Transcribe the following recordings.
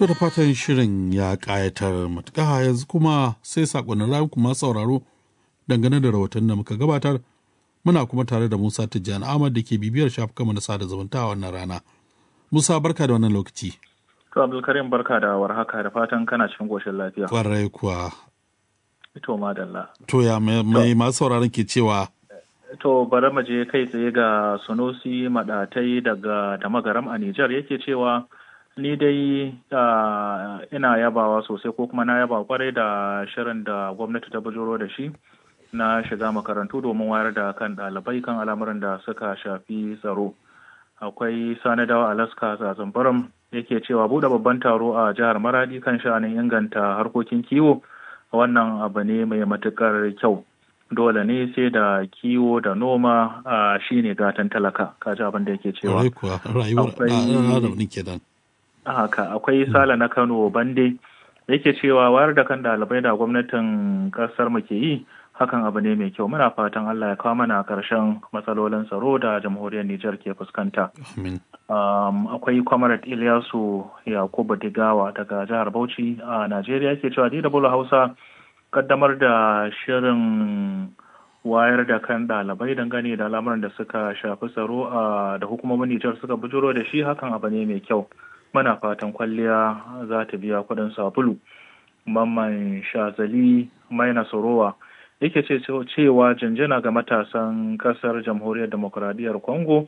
To da fatan shirin ya ƙayatar matuƙa yanzu kuma sai saƙonin rayu kuma sauraro dangane da rahoton da muka gabatar muna kuma tare da Musa Tijjani Ahmad da ke bibiyar shafukanmu na sada zumunta a wannan rana. Musa barka da wannan lokaci. To Abdulkarim barka da warhaka da fatan kana cikin goshin lafiya. Kwarai kuwa. To madalla. To ya mai masu sauraron ke cewa To bari mu je kai tsaye ga Sunusi Madatai daga da magaram a Nijar yake cewa ni dai ina yabawa sosai ko kuma na yaba kwarai da shirin da gwamnati ta bujuro da shi na shiga makarantu domin wayar da kan ɗalibai kan al'amuran da suka shafi tsaro. Akwai Sani Dawa Alaska Zazambaram yake cewa buɗe babban taro a jihar Maradi kan sha'anin inganta harkokin kiwo wannan abu ne mai matuƙar kyau. dole ne sai da kiwo da noma a shi ne gatan talaka kaji abin da yake cewa haka akwai sala na kano bande yake cewa wayar da kan dalibai da gwamnatin kasar mu ke yi hakan abu ne mai kyau muna fatan Allah ya kawo mana karshen matsalolin tsaro da jamhuriyar Nijar ke fuskanta. akwai Comrade Ilyasu Yakubu Digawa daga jihar Bauchi a Najeriya ke cewa DW Hausa kaddamar da shirin wayar da kan ɗalibai dangane da al'amuran da suka shafi tsaro a da hukumomin Nijar suka bujuro da shi hakan abu ne mai kyau. Muna fatan kwalliya za ta biya kuɗin sabulu. Mamman Shazali Maina Sorowa yake ce cewa janjana ga matasan ƙasar jamhuriyar demokuraɗiyyar Congo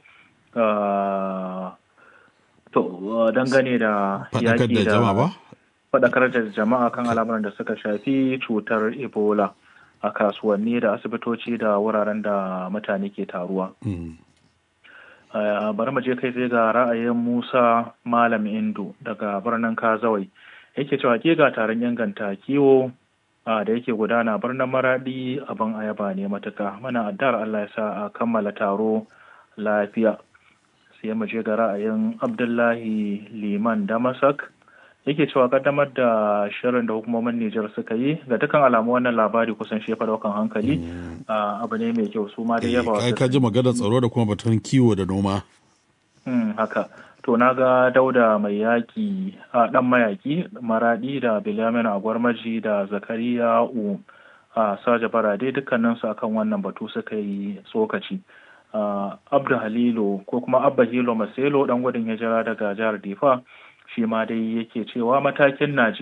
to dangane da yaƙi da faɗakar da jama'a kan al'amuran da suka shafi cutar ebola a kasuwanni da asibitoci da wuraren da mutane ke taruwa. bari mu je kai sai ga ra'ayin musa malam indu daga birnin kazawai yake cewa ke ga taron inganta kiwo da yake gudana birnin maradi abin ayaba ne matuka mana addar allah ya sa a kammala taro lafiya sai mu je ga ra'ayin abdullahi liman damasak yake cewa kaddamar da shirin da hukumomin Nijar suka yi ga dukkan alamu wannan labari kusan shefa daukan hankali abu ne mai kyau su ma dai yaba wasu ka ji magana tsaro da kuma batun kiwo da noma haka to na ga dauda mai yaki a dan mayaki maradi da bilyamin agwarmaji da zakariya u a saja barade dukkanin su akan wannan batu suka yi tsokaci abdu halilu ko kuma abba hilo maselo dan gudun hijira daga jihar difa shi ma dai yake cewa matakin Najeriya